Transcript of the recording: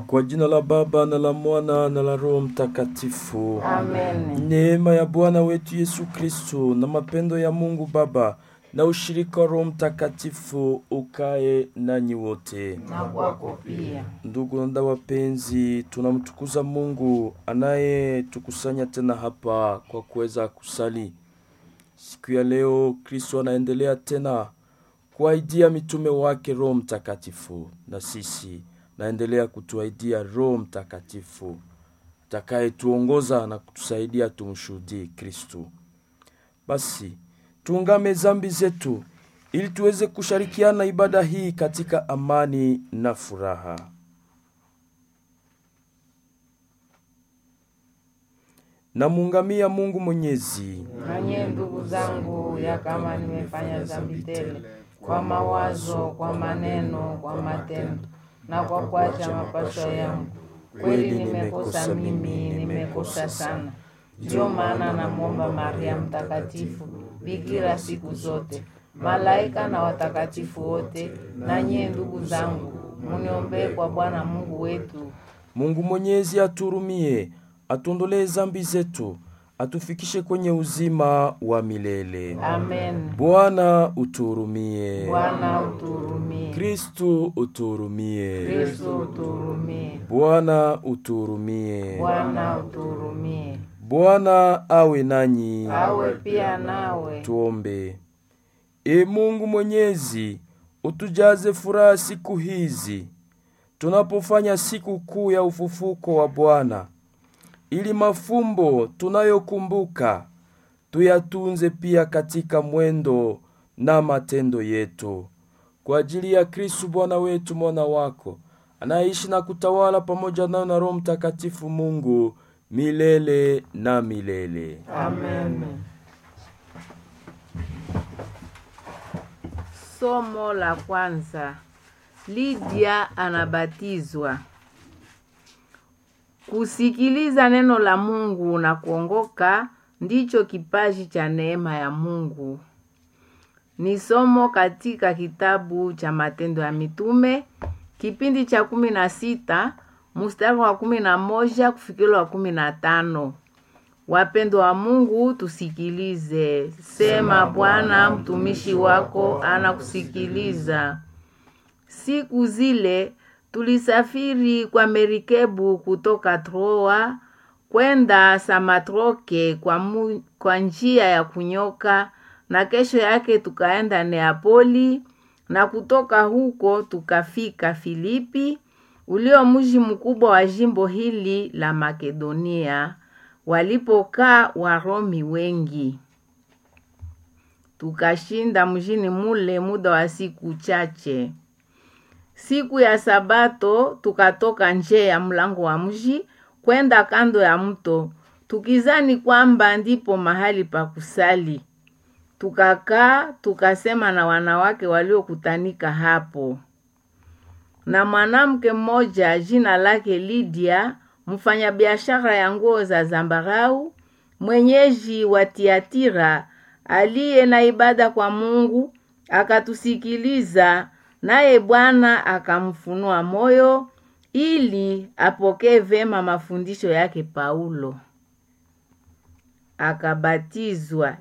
Kwa jina la Baba na la Mwana na la Roho Mtakatifu. Amen. Neema ya Bwana wetu Yesu Kristo na mapendo ya Mungu Baba na ushirika wa Roho Mtakatifu ukae nanyi wote. Na kwako pia. Ndugu na dada wapenzi, tunamtukuza Mungu anayetukusanya tena hapa kwa kuweza kusali. Siku ya leo Kristo anaendelea tena kuahidia mitume wake Roho Mtakatifu, na sisi naendelea kutuahidia Roho Mtakatifu atakayetuongoza na kutusaidia tumshuhudie Kristo. Basi tuungame zambi zetu ili tuweze kushirikiana ibada hii katika amani na furaha. Namuungamia Mungu Mwenyezi Nanye ndugu zangu, ya kama nimefanya dhambi tele kwa mawazo, kwa maneno, kwa matendo na kwa kuacha mapasho yangu, kweli nimekosa mimi, nimekosa sana. Ndio maana namwomba Maria Mtakatifu, bikira siku zote, malaika na watakatifu wote, na nyie ndugu zangu, muniombee kwa Bwana Mungu wetu. Mungu Mwenyezi aturumie, atuondolee zambi zetu, atufikishe kwenye uzima wa milele. Amen. Bwana uturumie. Bwana uturumie. Kristu uturumie. Kristo uturumie. Bwana uturumie. Bwana uturumie. Bwana awe nanyi. Awe pia nawe. Tuombe. E Mungu Mwenyezi, utujaze furaha siku hizi tunapofanya siku kuu ya ufufuko wa Bwana, ili mafumbo tunayokumbuka tuyatunze pia katika mwendo na matendo yetu, kwa ajili ya Kristu Bwana wetu, mwana wako anaishi na kutawala pamoja nayo na Roho Mtakatifu, Mungu milele na milele. Amen. Somo la kwanza. Lydia anabatizwa. Kusikiliza neno la Mungu na kuongoka ndicho kipaji cha neema ya Mungu. Ni somo katika kitabu cha Matendo ya Mitume kipindi cha kumi na sita mstari wa kumi na moja kufikira wa kumi na tano. Wapendwa wa Mungu, tusikilize. Sema Bwana, mtumishi wako anakusikiliza. Siku zile tulisafiri kwa merikebu kutoka Troa kwenda Samatroke kwa, mu, kwa njia ya kunyoka, na kesho yake tukaenda Neapoli, na kutoka huko tukafika Filipi, ulio mji mkubwa wa jimbo hili la Makedonia, walipokaa Waromi wengi. Tukashinda mjini mule muda wa siku chache. Siku ya Sabato tukatoka nje ya mlango wa mji kwenda kando ya mto, tukizani kwamba ndipo mahali pa kusali. Tukakaa tukasema na wanawake waliokutanika hapo. Na mwanamke mmoja jina lake Lydia, mfanyabiashara ya nguo za zambarau, mwenyeji wa Tiatira, aliye na ibada kwa Mungu, akatusikiliza naye Bwana akamfunua moyo ili apokee vema mafundisho yake Paulo. Akabatizwa